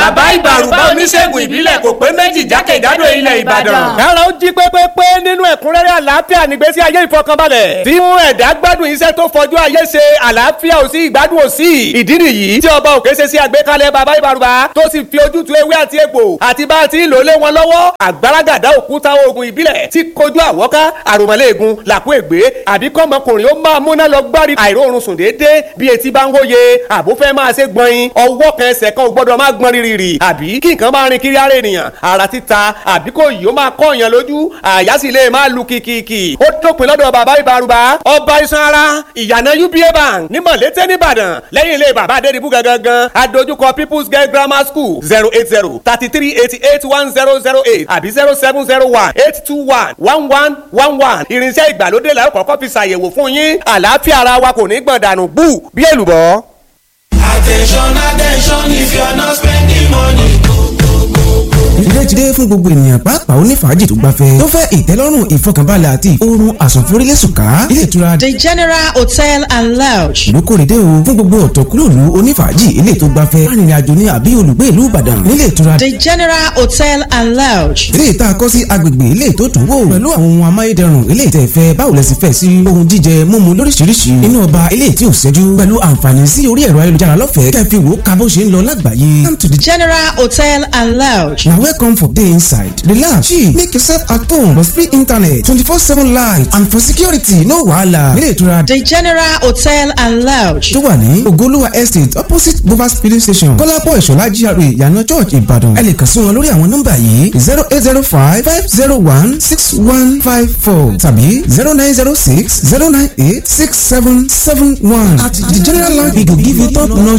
bàbá ìbàrùbá oníṣègùn ìbílẹ̀ kò pé méjì jákèjádò ilẹ̀ ìbàdàn. kára ó jí pépépé nínú ẹ̀kúnrẹ́rẹ́ àlàáfíà nígbésí ayé ìfọkànbalẹ̀ tí mú ẹ̀dá gbádùn iṣẹ́ tó fojú ayé ṣe àlàáfíà ò sí ìgbádùn ò sí ìdí nìyí tí ọba òkè ṣe sí àgbékalẹ̀ bàbá ìbàrùbá tó sì fi ojútùú ewé àti egbò àti bá a ti ń lò lé wọn lọ́wọ́ àgbàràgàdá òkúta oògùn ìbílẹ̀ tí kojú àwọ́ká àròmọ́lẹ́ẹ̀gùn làkú ègbé àbí kọ́mọkùnrin ó máa múná lọ gbárí àìróorun sùn déédéé bí etí bá ń wóye àbó fẹ́ máa ṣe gbọ̀nyin ọwọ́ kan ẹsẹ̀ kan ò gbọ́dọ̀ máa gbọ́n rírì àbí kí nǹkan máa rin kiri ara ènìyàn ara títa àbí kò yìí ó máa kọ́ èèyàn lójú àyà sì lè máa lu kìkìkì ó dópin lọ́dọ̀ bàbá ìbárùbá ọba iṣan ara ìyànà uba bank ní mọ̀lété nìbàdàn lẹ́yìn ilé bàbá adédìbú gangan adójúkọ people's girl grammar school zero eight zero thirty three eighty eight one zero zero eight àbí zero seven zero one eight two one one one one one irinṣẹ́ ìgbàlódé la ó kọ́kọ́ fi ṣàyẹ̀wò fún yín àlàáfíà ara wa kò ní gbọ̀n dànù bú bí èlùbọ́. Attention, attention, if you are not spending money. ilé ti dé fún gbogbo ènìyàn pàápàá onífàájì tó gbafẹ́ tó fẹ́ ìtẹ́lọ́rùn ìfọkànbalẹ̀ àti oorun àsùnforílẹ̀sùká ilé ìtura The General Hotel and Lounge. ìlú kórèdé o fún gbogbo ọ̀tọ̀kúlòlù onífàájì ilé tó gbafẹ́ arìnrìnàjò ní àbí olùgbé ìlú Ìbàdàn nílé ìtura The General Hotel and Lounge. ilé ìta kọ́ sí agbègbè ilé tó dùn wò pẹ̀lú àwọn ohun amáyédẹrùn ilé ìtẹ̀ fẹ́ báwo lẹ sì fẹ́ sí ohun jíjẹ mímu lóríṣiríṣi inú ọba ilé tí ò ṣẹ́jú pẹ̀lú àǹfààní sí orí ẹ̀rọ ayélujára lọ́fẹ̀ẹ́ kẹfì wò ká bó ṣe ń lọ lágbàáyé come to the General Hotel and Lounge. na welcome for day inside relax chill make yourself at home plus free internet twenty-four seven light and for security no wahala ilé ìtura The General Hotel and Lounge. tó wà ní ogoluwa estate opposite bovas filling station kọ́lápọ̀ ìṣọ̀lá GRA ìyànà church ìbàdàn ẹ lè kàn sí wọn lórí àwọn nọ́mbà yìí zero eight zero five five zero one six one five four tàbí zero nine zero six zero nine eight six seven seven one at the general land we go give you top notch